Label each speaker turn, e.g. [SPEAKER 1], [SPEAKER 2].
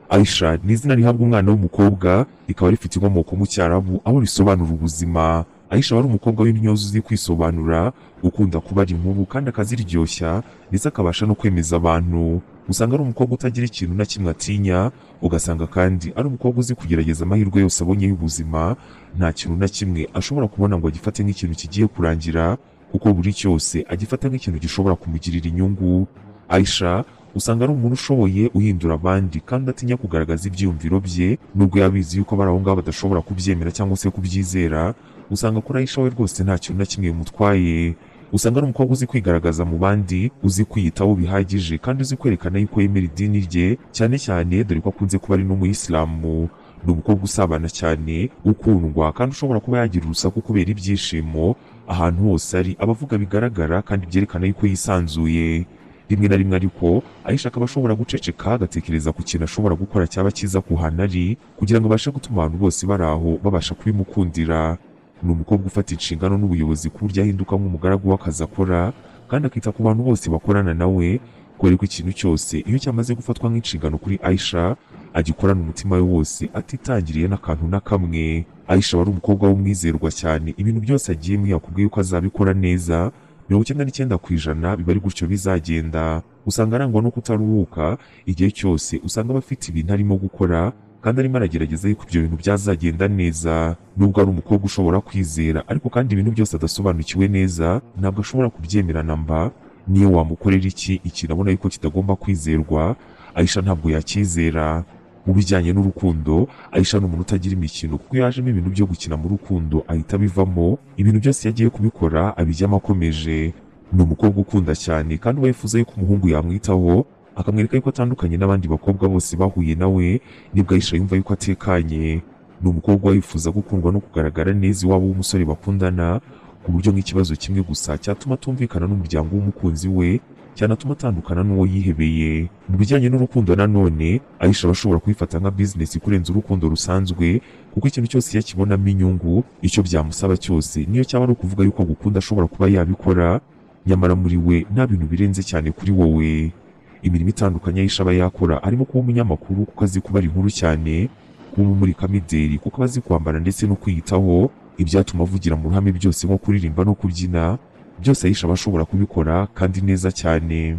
[SPEAKER 1] Aisha ni izina rihabwa umwana w'umukobwa rikaba rifite inkomoko mu Cyarabu aho risobanura ubuzima. Aisha wari umukobwa w'intyoza uzi kwisobanura, ukunda kubara inkuru kandi akaziryoshya ndetse akabasha no kwemeza abantu. Usanga ari umukobwa utagira ikintu na kimwe atinya, ugasanga kandi ari umukobwa uzi kugerageza amahirwe yose abonye y'ubuzima, nta kintu na kimwe ashobora kubona ngo agifate nk'ikintu kigiye kurangira kuko buri cyose agifata nk'ikintu gishobora kumugirira inyungu. Aisha usanga ari umuntu ushoboye uhindura abandi kandi atinya kugaragaza ibyiyumviro bye nubwo yaba abizi yuko abari aho ngaho badashobora kubyemera cyangwa se kubyizera, usanga kuri Aisha we rwose nta kintu na kimwe bimutwaye. Usanga ari umukobwa uzi kwigaragaza mu bandi, uzi kwiyitaho bihagije kandi uzi kwerekana yuko yemera idini rye cyane cyane dore ko akunze kuba ari n'umuyisilamu. Ni umukobwa usabana cyane, ukundwa kandi ushobora kuba yagira urusaku kubera ibyishimo, ahantu hose ari aba avuga bigaragara kandi byerekana yuko yisanzuye. Rimwe na rimwe ariko Aisha akaba ashobora guceceka agatekereza ku kintu ashobora gukora cyaba cyiza ku hantu ari kugira ngo abashe gutuma abantu bose bari aho babasha kubimukundira. Ni umukobwa ufata inshingano n'ubuyobozi ku buryo ahinduka nk'umugaragu w'akazi akora kandi akita ku bantu bose bakorana na we kubera ko ikintu cyose iyo cyamaze gufatwa nk'inshingano kuri Aisha agikorana umutima we wose atitangiriye n'akantu na kamwe. Aisha wari umukobwa w'umwizerwa cyane ibintu byose agiyemo yakubwiye yuko azabikora neza mirongo icyenda n'icyenda ku ijana biba ari gutyo bizagenda. Usanga arangwa no kutaruhuka, igihe cyose usanga aba afite ibintu arimo gukora kandi arimo aragerageza yuko ibyo bintu byazagenda neza. Nubwo ari umukobwa ushobora kwizera ariko kandi ibintu byose adasobanukiwe neza ntabwo ashobora kubyemera na mba, niyo wamukorera iki ikintu abona yuko kitagomba kwizerwa, Aisha ntabwo yacyizera. Mu bijyanye n'urukundo, Aisha ni umuntu utagira imikino kuko iyo hajemo ibintu byo gukina mu rukundo ahita abivamo, ibintu byose iyo agiye kubikora abijyamo akomeje. Ni umukobwa ukunda cyane kandi uba yifuza yuko umuhungu yamwitaho, akamwereka yuko atandukanye n'abandi bakobwa bose bahuye na we, nibwo Aisha yumva yuko atekanye. Ni umukobwa wifuza gukundwa no kugaragara neza iwabo w'umusore bakundana, ku buryo nk'ikibazo kimwe gusa cyatuma atumvikana n'umuryango w'umukunzi we, cyanatuma atandukana n'uwo yihebeye. Mu bijyanye n'urukundo nanone, Aisha aba ashobora kuyifata nka bizinesi kurenza urukundo rusanzwe, kuko ikintu cyose iyo akibonamo inyungu, icyo byamusaba cyose niyo cyaba ari ukuvuga yuko agukunda ashobora kuba yabikora, nyamara muri we nta bintu birenze cyane kuri wowe. Imirimo itandukanye Aisha aba yakora harimo kuba umunyamakuru kuko azi kubara inkuru cyane, kuba umurikamideri kuko aba azi kwambara ndetse no kwiyitaho, ibyatuma avugira mu ruhame byose nko kuririmba no kubyina, byose Aisha aba ashobora kubikora kandi neza cyane.